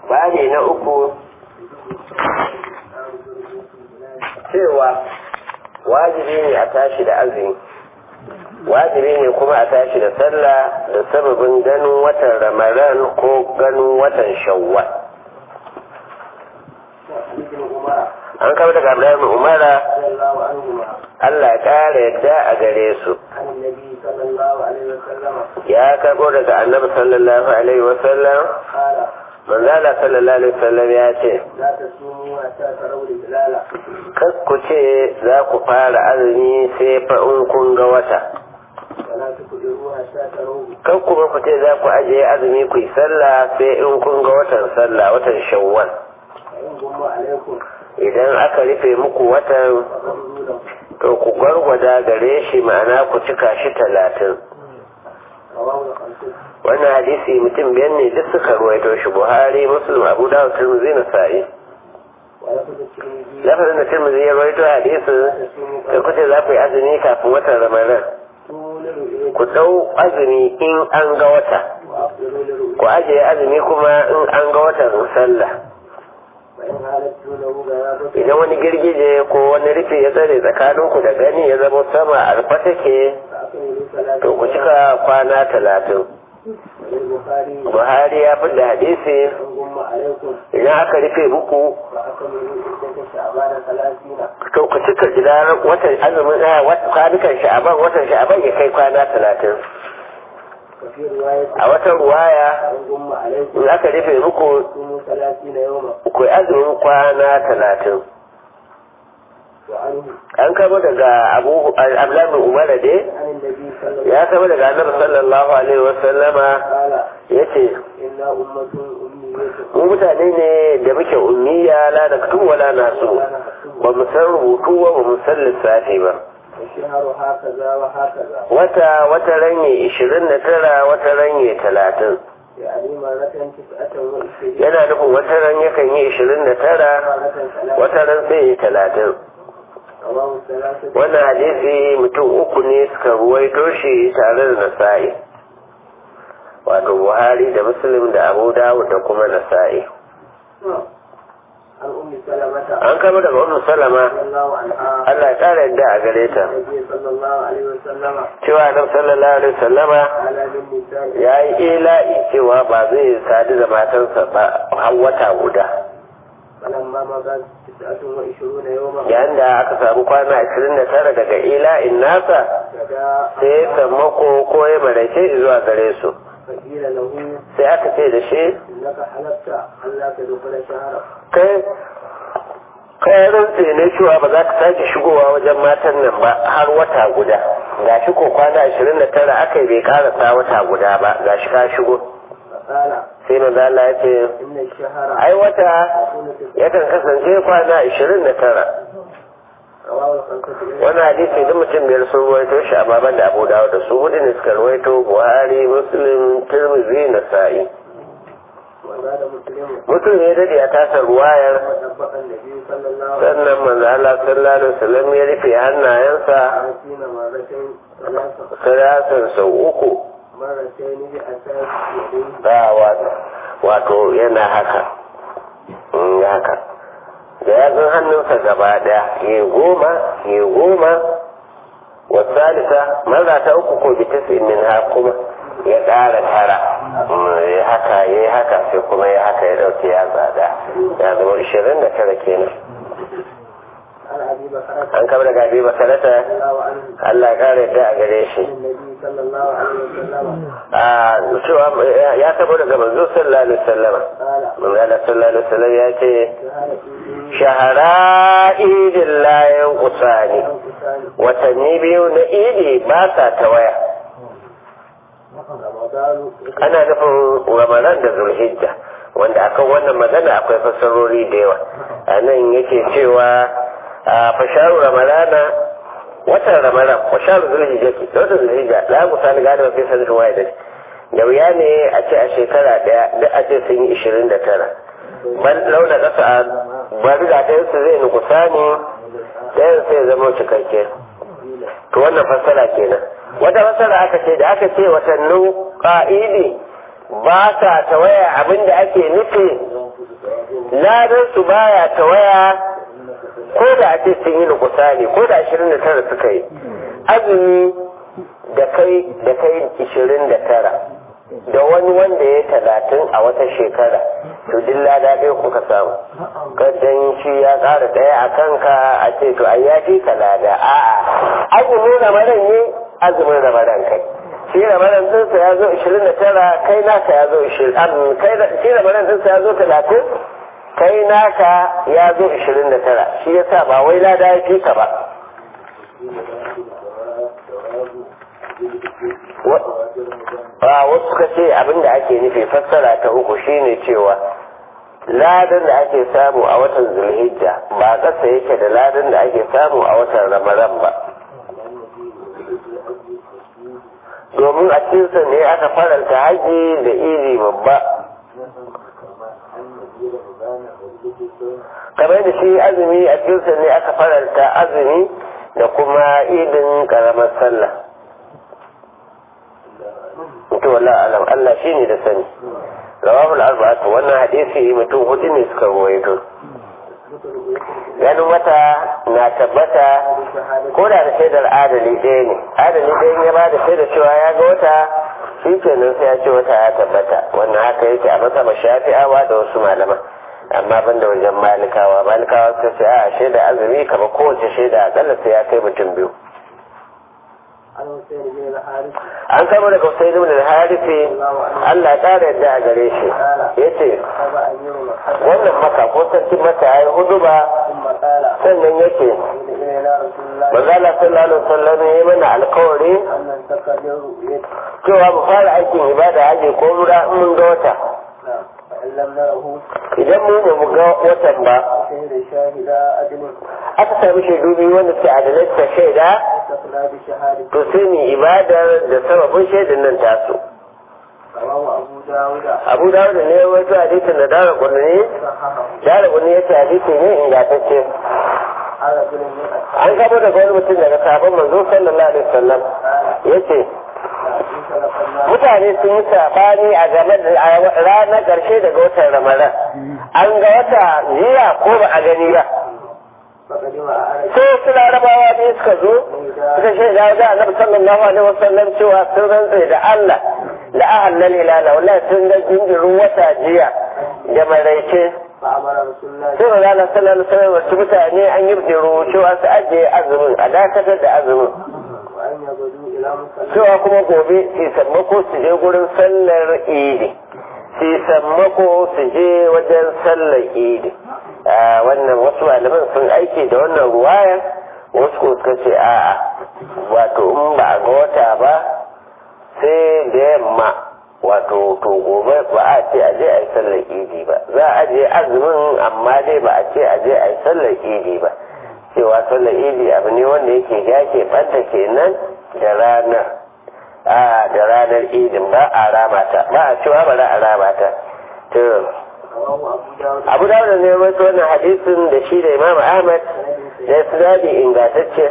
bani na uku cewa wajibi ne a tashi da azumi wajibi ne kuma a tashi da sallah da sababin ganin watan ramadan ko ganin watan shawwal an kama daga abdullahi umara Allah ya kara yadda a gare su ya karbo daga annabi sallallahu alaihi wasallam manzala sallallahu alaihi wasallam ya ce kar ku ce za ku fara azumi sai fa in kun ga wata kar kuma ku ce za ku ajiye azumi ku yi sallah sai in kun ga watan sallah watan shawwal idan aka rufe muku watan to ku gwargwada gare shi ma'ana ku cika shi talatin wannan hadisi mutum biyan ne duk suka ruwaito shi buhari muslim abu dawud tirmidhi na sa'i lafazin da tirmidhi ya ruwaito hadisi da kuce za ku yi azumi kafin watan ramadan ku ɗau azumi in an ga wata ku ajiye azumi kuma in an ga watan sallah idan wani girgije ko wani rufe ya tsare tsakaninku da gani ya zama sama a rufe take to ku cika kwana talatin buhari ya fi da hadisi idan aka rufe muku to ku cika gidan watan azumin kwanukan sha'aban watan sha'aban ya kai kwana talatin a wata ruwaya in aka rufe muku ku azumin kwana talatin an kama daga abu ablamin umar dai ya kama daga annabi sallallahu alaihi wasallama ya ce mu mutane ne da muke ummiya la da kutu wala nasu ba mu san rubutu ba ba mu san lissafi ba wata wata ranye ishirin da tara wata ranye talatin yana nufin wata ran yakan yi ishirin da tara wata ran sai yi talatin wannan hadisi mutum uku ne suka ruwaito shi tare da nasa'i wato buhari da muslim da abu dawud da kuma nasa'i an kama daga ummu salama Allah ya kara yadda a gare ta cewa nan sallallahu alaihi wasallama ya yi ila'i cewa ba zai sadu da matansa ba har wata guda yayin da aka samu kwana ashirin da tara daga ila'in nasa sai ya sammako ko ya maraice zuwa gare su sai aka ce da shi kai kai rantse ne cewa ba za ka sake shigowa wajen matan nan ba har wata guda ga shi ko kwana ashirin da tara aka yi bai karasa wata guda ba ga shi ka shigo sai na zala ya ce ai wata yakan kasance kwana ashirin da tara wani hadisi duk mutum biyar sun ruwaito shi a baban da abu dawo da su hudu ne suka ruwaito buhari muslim tirmidhi na sa'i mutum ne dade a tasar ruwayar sannan manzo Allah sallallahu alaihi wasallam ya rufe hannayensa salasan sau uku wato yana haka haka da yatsun hannunsa gaba daya ya goma ya goma wasalisa maza ta uku ko bitasi min ha kuma ya ƙara tara ya haka ya haka sai kuma ya haka ya ɗauke ya tsada ya zama ishirin da tara kenan an kama daga abi bakarata Allah ya ƙara yadda a gare shi a cewa ya tabo daga manzo sallallahu alaihi wasallam manzo Allah sallallahu alaihi wasallam ya ce shahara idin layan kusani watanni biyu na idi ba sa ta waya ana nufin ramadan da zulhijja wanda akan wannan magana akwai fassarori da yawa a nan yake cewa a fasharu ramadana watan ramadan fasharu zulhijja ke da watan zulhijja la musali gada mafi sanin waya da da wuya ne a ce a shekara daya duk a ce sun yi ishirin da tara ban launa kasa bari da ɗayan su zai nukusa ne ɗayan sai zama cikakke to wannan fassara kenan wata fassara aka ce da aka ce watannin ƙa'idi ba sa tawaya abin da ake nufi ladan su baya tawaya ko da ake sun yi nukusani ko da ashirin da tara suka yi azumi da kai da kai ishirin da tara da wani wanda ya talatin a wata shekara to duk lada ɗaya kuka samu kadan shi ya ƙara ɗaya a kanka a ce to ai ya fi ka lada a'a azumin ramadan ne azumin ramadan kai shi ramadan ɗinsa ya zo ishirin da tara kai naka ya zo ishirin shi ramadan ɗinsa ya zo talatin kai naka ya zo ishirin da tara shi yasa ba wai lada ya fi ka ba a wasu suka ce abin da ake nufi fassara ta uku shine cewa ladan da ake samu a watan zulhijja ba ƙasa yake da ladan da ake samu a watan ramadan ba domin a cikinsa ne aka faranta haji da iri babba kamar da shi azumi a cikinsa ne aka faranta azumi da kuma idin karamar sallah to wala alam Allah shine da sani rawahu al-arba'atu wannan hadisi mutum hudu ne suka ruwaito ganin wata na tabbata ko da da shaidar adali ɗaya ne adali ɗaya ya ba da shaidar cewa ya ga wata shi kenan sai ya ce wata ya tabbata wannan haka yake a masa shafi'awa da wasu malaman amma ban da wajen malikawa malikawa suka ce a shaida azumi kamar kowace shaida akalla sai ya kai mutum biyu an kama daga Hussein ibn al-Harithi Allah ya kara yadda a gare shi yace wannan maka ko sarki maka yayi huduba sannan yake Manzala sallallahu alaihi wasallam ya mana alkawari cewa mu fara aikin ibada haji ko mura in mun ga wata idan mu ba mu ga watan ba aka sami shaidu biyu wanda suke adalai ta shaida to sai mu ibadar da sababin shaidan nan taso abu dawuda ne wato hadisin da dara kunni dara kunni yace hadisi ne ingantacce an gabo daga wani mutum daga sabon manzo sallallahu alaihi wasallam yace mutane sun yi sabani a game da ranar ƙarshe daga watan ramadan an ga wata jiya ko ba a gani ba sai su larabawa ne suka zo suka shaida da annabi sallallahu alaihi wasallam cewa sun rantsa da Allah da ahallal hilala wallahi sun ga jinjirin wata jiya da maraice sai ma zala sallallahu alaihi wasallam wasu mutane an yi biro cewa su ajiye azumin a dakatar da azumin cewa kuma gobe su sammako su je gurin sallar idi su sammako su je wajen sallar idi wannan wasu malaman sun aiki da wannan ruwaya wasu ko suka ce a'a wato in ba a ga wata ba sai da yamma wato to gobe ba a ce a je a yi sallar idi ba za a je azumin amma dai ba a ce a je a yi sallar idi ba cewa sallar idi abu ne wanda yake yake ɓanta kenan da ranar a da ranar idin ba a ramata ba a cewa ba za a ramata to abu da ne wasu wannan hadisin da shi da imam ahmad da sinadi ingantacce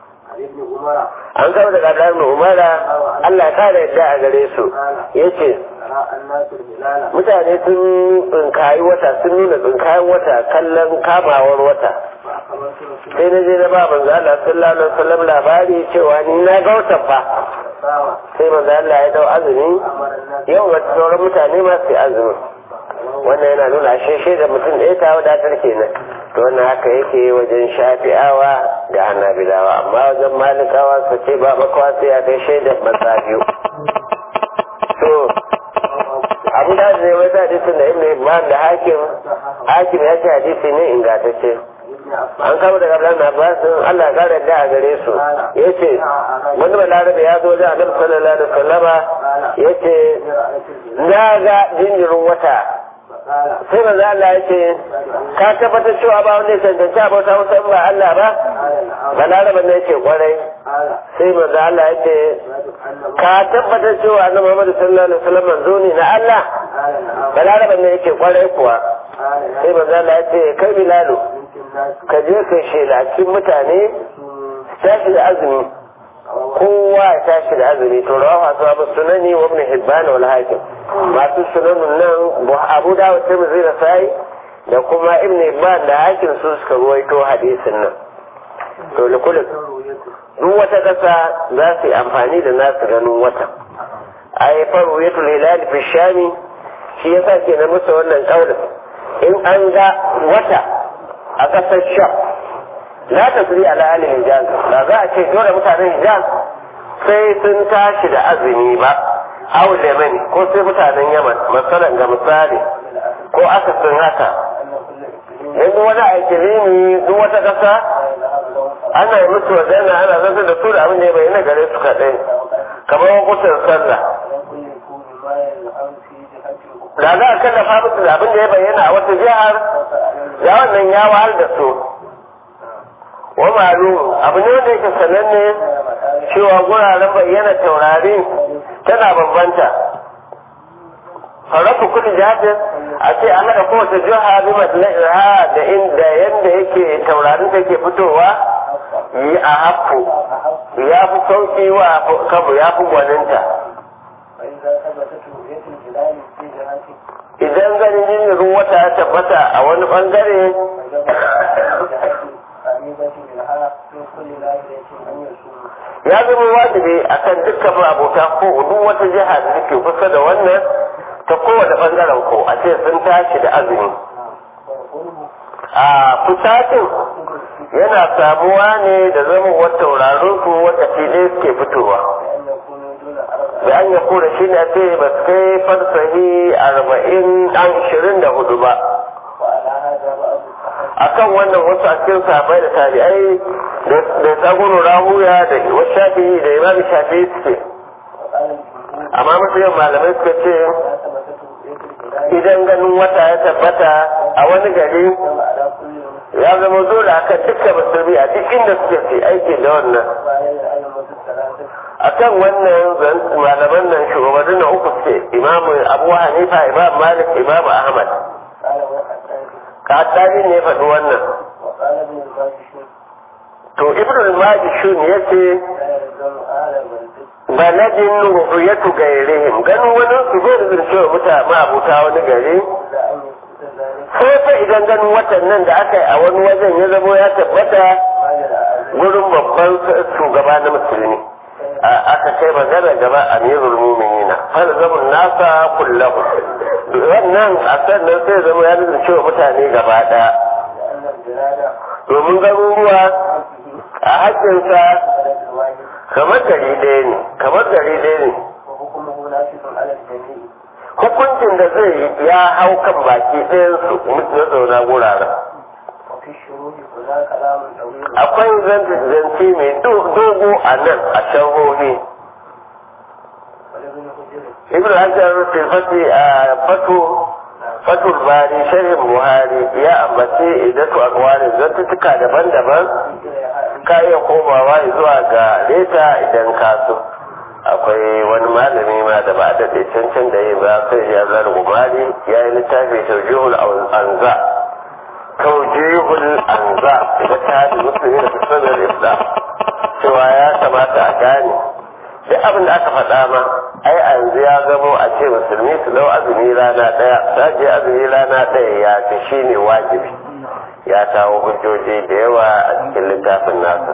an kama daga ɗan umara allah ya kare yadda a gare su ya ce mutane sun tsinkayi wata sun nuna tsinkayen wata kallon kamawar wata sai na je na ba manzo Allah sallallahu alaihi wasallam labari cewa ni na ga watan fa sai manzo Allah ya dau azumi yau wata sauran mutane ma su azumi wannan yana nuna sheshe da mutum ɗaya ta wadatar kenan to wannan haka yake wajen shafi'awa da hanabilawa amma wajen malikawa su ce ba makawa sai ya kai shaidar maza biyu to abu da zai wata hadisin da ibn ibn da hakim hakim ya ce hadisi ne ingantacce an kama daga Abdullahi Abbas Allah ya kare da a gare su yace wani balarabe ya zo da Annabi sallallahu alaihi wasallama yace na ga jinjirin wata sai manzo Allah yace ka tabbatar cewa ba wanda ya cancanci abota musa ba Allah ba balarabe ne yace kwarai sai manzo Allah yace ka tabbatar cewa Annabi Muhammad sallallahu alaihi wasallam manzo ne na Allah balarabe ne yace kwarai kuwa sai manzo Allah yace kai bilalu ka je ka shela cikin mutane tashi da azumi kowa ya tashi da azumi to rawa masu abu sunani wa ibn hibban wal hakim masu sunanin nan abu dawud tirmidhi da sai da kuma ibn ibn da hakin su suka ruwaito hadisin nan to likulin duk wata ƙasa za su yi amfani da nasu ganin wata ai faru ya hilal fi shami shi yasa ke na musu wannan kaulin in an ga wata a ƙasar sham la ta suri ala ahli hijaz ba za a ce dole mutanen hijaz sai sun tashi da azumi ba aw lemani ko sai mutanen yaman masalan ga misali ko aka sun haka yanzu wani aikilini duk wata ƙasa ana yi musu wajena ana zantar da su da abin da ya bayyana gare su kaɗai kamar hukuncin sallah da za a kallafa musu da abin da ya bayyana a wata jihar ya wannan ya wahal da su wa malu abu ne wanda yake sananne cewa guraren bayyana taurari tana bambanta faratu kudi jihadin a ce an haɗa kowace jiha bi maslaha da inda yanda yake taurarin take fitowa yi a hafu ya fi sauki wa kabu ya fi gwaninta idan ganin jinjirin wata ya tabbata a wani bangare ya zama wajibi akan dukkan abota ko duk wata jiha da take kusa da wannan ta kowane bangaren ko a ce sun tashi da azumi a fusacin yana samuwa ne da zama wata tauraron su wata fili suke fitowa da an ya kura shi ne ce ba su kai farsahi arba'in an ishirin da hudu ba akan wannan wasu a cikin sahabbai da tabi'ai da tsagono rahuya da wasu shafi da imam shafi suke amma masu yin malamai suka ce idan ganin wata ya tabbata a wani gari ya zama dole akan dukkan musulmi a duk inda suke fi aiki da wannan akan wannan malaman nan shugabannin na uku suke imamu abu hanifa imam malik imam ahmad kaddani ne faɗi wannan to ibn al-majishun yace baladin ru'yatu gairihim ganin wani su zai da cewa mutane ma'abuta wani gari sai fa idan ganin watan nan da aka yi a wani wajen ya zamo ya tabbata gurin babban shugaba na musulmi aka kai magana gaba amirul muminina falzamun nasa kullahu wannan a sannan sai zama ya nuna cewa mutane gaba daya domin garuruwa a haƙƙinsa kamar gari ɗaya ne kamar gari ɗaya ne hukuncin da zai yi ya hau kan baki ɗayan su mutu zauna guraren akwai zance mai dogo a nan a sharhohi ibn hajar tilfati a fatu fatul bari sharhin buhari ya ambace idatu akwari zantutuka daban-daban ka iya komawa zuwa ga leta idan ka so akwai wani malami ma da ba a daɗe cancan da yi ba sai ya zar gumari ya yi littafi taujihul anza taujihul anza da ta da musulmi da sunan islam cewa ya kamata a gane duk abin da aka faɗa ma ai a yanzu ya zamo a ce musulmi su lau azumi rana ɗaya saje azumi rana ɗaya ya fi shi ne wajibi ya kawo hujjoji da yawa a cikin littafin nasa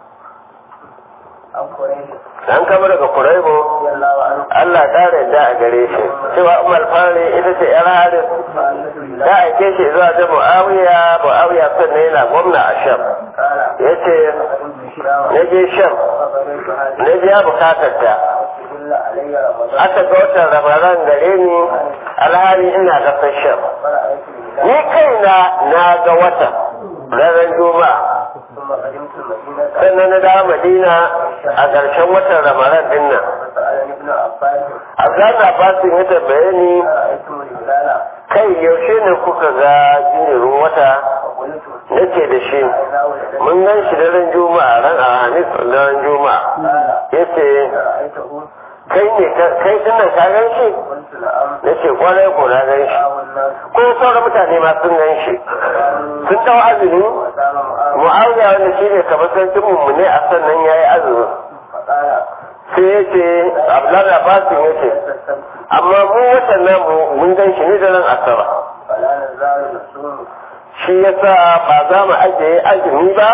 an kama daga kuraibo Allah ƙara yadda a gare shi cewa umar fari ita ce yar harin ta aike shi zuwa da mu'awiya mu'awiya sannan yana gwamna a sham ya ce na je sham na biya bukatar ta aka ga watan ramadan gare ni alhali ina gasar sham ni kaina na ga wata ranar juma'a sannan na dawo madina a ƙarshen watan ramadan din nan abdullahi abbasin ya tambaye ni kai yaushe ne kuka ga jinjirin wata nake da shi mun gan shi daren juma'a ran alhamis daren juma'a yace kai ne kai dinnan ka gan shi nace kwarai ko na gan shi ko sauran mutane ma sun gan shi sun dau azumi mu'awiya wanda shi ne kamar sarkin mummune a sannan ya yi azumi sai ya ce abdullahi abbasin ya ce amma mu watan namu mun gan shi ne da nan asaba shi yasa ba za mu ajiye azumi ba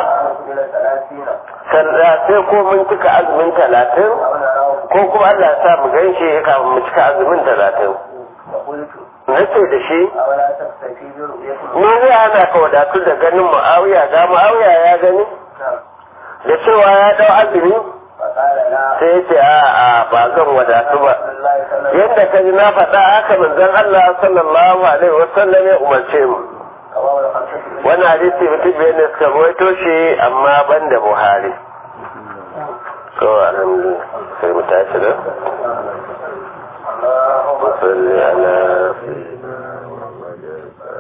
sanda sai ko mun cika azumin talatin ko kuma Allah sa mu gan shi kafin mu cika azumin talatin na ce da shi ni zai hana ka wadatu da ganin mu'awiya ga mu'awiya ya gani da cewa ya dau azumi sai ya ce a a ba zan wadatu ba yadda ka ji na faɗa haka manzon Allah sallallahu alaihi wasallam ya umarce mu wani hadisi mutum biyar ne suka rawaito shi amma ban da buhari to alhamdulillah sai mu tashi da salli ala